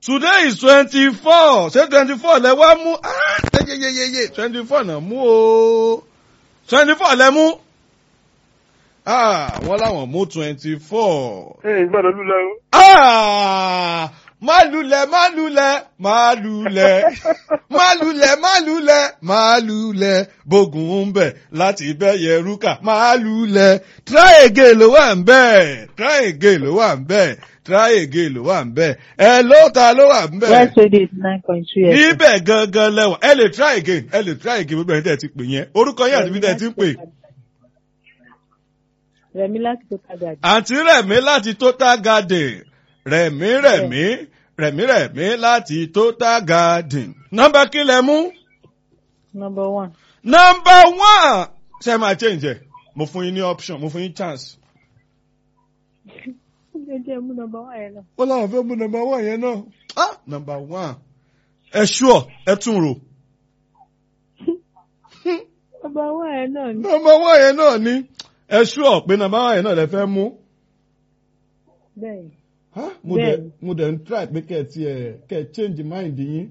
today is twenty four ṣé twenty four lẹ wá mú ah yeyeyeye twenty four náà mú o twenty four lẹ mú ah wọ́n láwọn mú twenty four. ẹ gbọ́dọ̀ lulẹ̀ o. ah má lulẹ̀ má lulẹ̀ má lulẹ̀ má lulẹ̀ má lulẹ̀ má lulẹ̀ bógun ń bẹ̀ láti bẹ́ yẹrúkà má lulẹ̀ try again ló wà ń bẹ̀ try again ló wà ń bẹ̀ try again ló wà ń bẹ̀ ẹ ló ta ló wà ń bẹ̀ West Radio eighty nine point two FM. níbẹ̀ gangan lẹ́wọ̀n ẹ lè try again ẹ lè try again gbogbo ẹni tẹ́ ẹ ti pè yẹn orúkọ yẹn àti bí tẹ́ ẹ ti ń pè Rẹ̀mí láti tó kájà jù. àǹtí rẹ̀mí láti total garden rẹ̀mí rẹ̀mí rẹ̀mí rẹ̀mí láti total garden nọ́mbà kí lẹ mú Number one. nọ́mbà one ṣe máa change ẹ̀ mo fún yín ní option mo fún yín chance Ṣé jẹ́ mú number one yẹn náà? ó láwọn fẹ́ mú nọ́mbà one yẹn náà ah nọ́mbà one ẹ ṣúọ ẹ tún rò Number one yẹn náà ni. nọ́mbà one yẹn náà ni ẹ ṣúọ pé nọ́mbà one yẹn náà lẹ fẹ́ mú. Bẹ́ẹ̀ni. Ah, mo dẹ̀ Bẹ́ẹ̀ni. mo dẹ̀ ń try pé kẹ́ ẹ ti ẹ̀ kẹ́ ẹ change mind yín.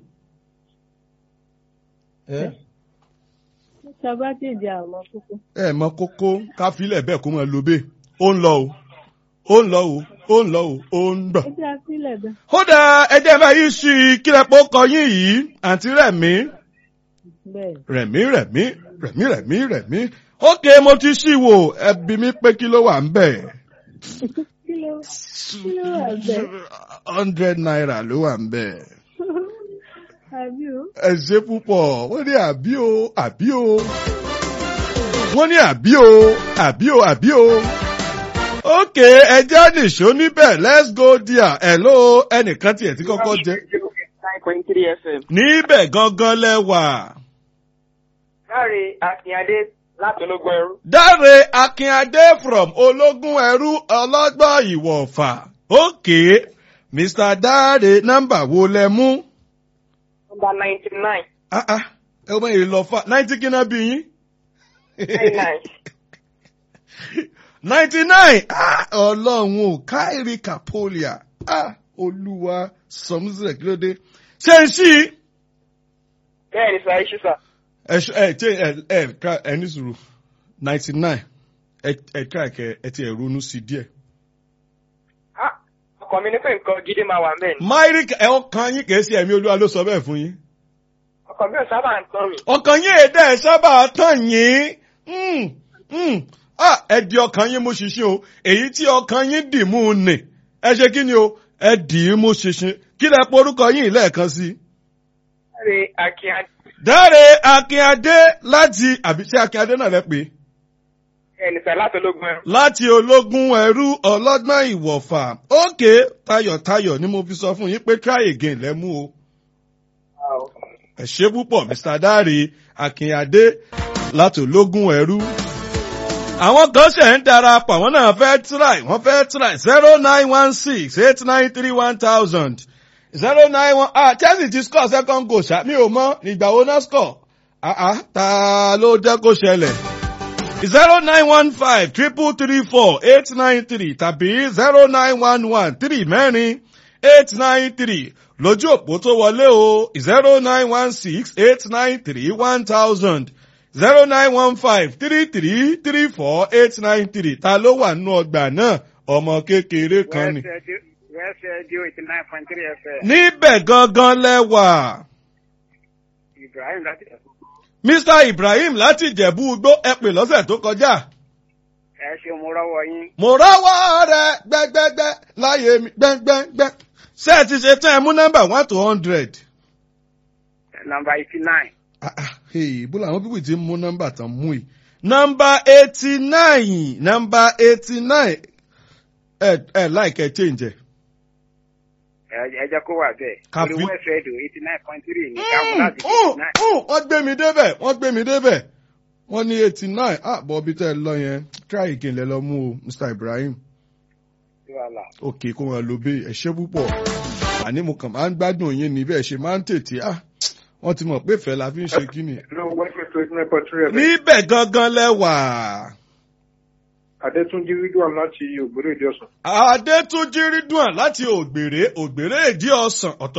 ẹ Ṣọba tí ìdí àwọn kókó. ẹ mọ kókó ká filẹ̀ bẹ́ẹ̀ kó mọ lo bẹ́ẹ̀ ó ń lọ o ó ń lọ o ó ń lọ o ó ń gbọ̀. Ẹ jẹ́ àfilẹ̀ bẹ́ẹ̀. ó dà ẹjẹ́ bá yìí sí i kí lẹ pé ó kọ yín yìí àǹtí rẹ̀mí Bẹ́ẹ̀ni. rẹ̀mí rẹ̀mí rẹ̀mí rẹ̀mí rẹ̀mí ókè mo ti ṣì wò ẹbí mi pé kí ló wà ń bẹ̀. Kí ló kí ló wà bẹ́ẹ̀? hundred naira ló wà ń bẹ̀. Àbí o? ẹ ṣe púpọ̀ wọ́n ní àbí o àbí o wọ́n ní àbí o àbí o àbí o. ókè ẹjẹ́ nìṣó níbẹ̀ let's go there hello ẹnìkan tiẹ̀ tí kọ́kọ́ jẹ́ nine point three fm. níbẹ̀ gangan lẹ́wà. láre akínyadé láti ológun ẹrú. Dáre Akínadé from ológun ẹrú ọlọ́gbọ́n ìwọ̀fà. ókè Mr. Dáre nọ́mbà wo lẹ mú? nọmba ninety nine. Ah ah ẹ wọ́n yìí lọ fà náìtì kí náà bí yín? nine nine. ninety nine ọlọ́run ò káìrí kàpólìà olúwa sọmúsílẹ̀ kí ló dé. ṣé ń ṣí bẹ́ẹ̀ ni sà iṣu sà. ẹ ṣ- ẹ ṣe ẹ ẹ ká ẹ ní sùúrù ninety nine ẹ ẹ ká ẹkẹ ẹ ti ẹ ronú sí díẹ̀. Ah, ọkọ mi ní pé nǹkan gidi máa wà mẹ́rin. máìrí ẹ ọkàn yín kìí ṣe ẹ̀mí olúwa ló sọ bẹ́ẹ̀ fún yín. ọkọ mi ò sábà ń tán mi. ọkàn yín èdè ẹ sábà tàn yín Mm, mm. Ah, ẹ di ọkàn yín mú ṣinṣin o èyí tí ọkàn yín dì mú un nì ẹ ṣe kí ni o ẹ dì í mú ṣinṣin kí lẹ porúkọ yín lẹ́ẹ̀kan sí i. láre akínyadé. Dáre Akínadé láti àbí ṣé Akínadé náà lẹ pè é bẹ́ẹ̀ ni sà láti ológun ẹrú. láti ológun ẹrú ọlọ́gbọ́n ìwọ̀fà ókè tayọ̀tayọ̀ ni mo fi sọ fún yín pé try again lẹ́mú o. ẹ ṣé púpọ̀ Mr. Dáre Akínadé láti ológun ẹrú. àwọn kan ṣe ń darapọ̀ àwọn náà fẹ́ try wọ́n fẹ́ try zero nine one six eight nine three one thousand zero nine one ah Chelsea ti score second goal ṣá mi ò mọ ìgbà wo náà score ah ah ta ló jẹ́ kó ṣẹlẹ̀ zero nine one five triple three four eight nine three tàbí zero nine one one three mẹ́rin eight nine three lójú òpó tó wọlé o zero nine one six eight nine three one thousand zero nine one five three three three four eight nine three ta ló wà nínú ọgbà náà ọmọ kékeré kan ni. west radio eighty nine point three fm. níbẹ̀ gangan lẹ́wà ibrahim láti Mr Ibrahim láti Ìjẹ̀bú Igbó ẹ pè lọ́sẹ̀ tó kọjá. ẹ ṣe mo rọwọ yín. mo rọ́wọ́ rẹ gbẹ́gbẹ́gbẹ́ láyé mi gbẹ́gbẹ́gbẹ́. ṣé ẹ ti ṣe tán ẹ mú nọ́mbà one to hundred. nọmba eighty nine. bó làwọn pípì ti ń mú nọ́mbà tán mú yìí. nọ́mbà eighty nine nọ́mbà eighty nine ẹ ẹ láìkẹ́ change ẹ̀. ẹ jẹ́ kó wà bẹ́ẹ̀. Kàfí- orí west radio eighty nine point three ní káwọn láti Mm, eighty nine. mm, wọ́n gbé mi débẹ̀ wọ́n gbé mi débẹ̀ wọ́n ní eighty nine ah bọ́ bí tẹ́ ẹ lọ yẹn try again lẹ lọ mú o Mr Ibrahim. sí wàhálà. òkè kó wọn lo bẹ́ẹ̀ ẹ ṣé púpọ̀ àní mo kàn máa ń gbádùn yín ní bẹ́ẹ̀ ṣe máa ń tètè ah wọ́n ti mọ̀ pé ìfẹ́ la fi ń ṣe kí ni. Hello, West West eighty nine point three FM. níbẹ̀ gangan lẹ́wà. Adétúnjí Ridwan láti Ògbóró Ìdí Ọ̀sán. Adétúnjí Rídùn láti Ògbèrè Ògbèrè Èdí Ọ̀sán ọ̀tọ̀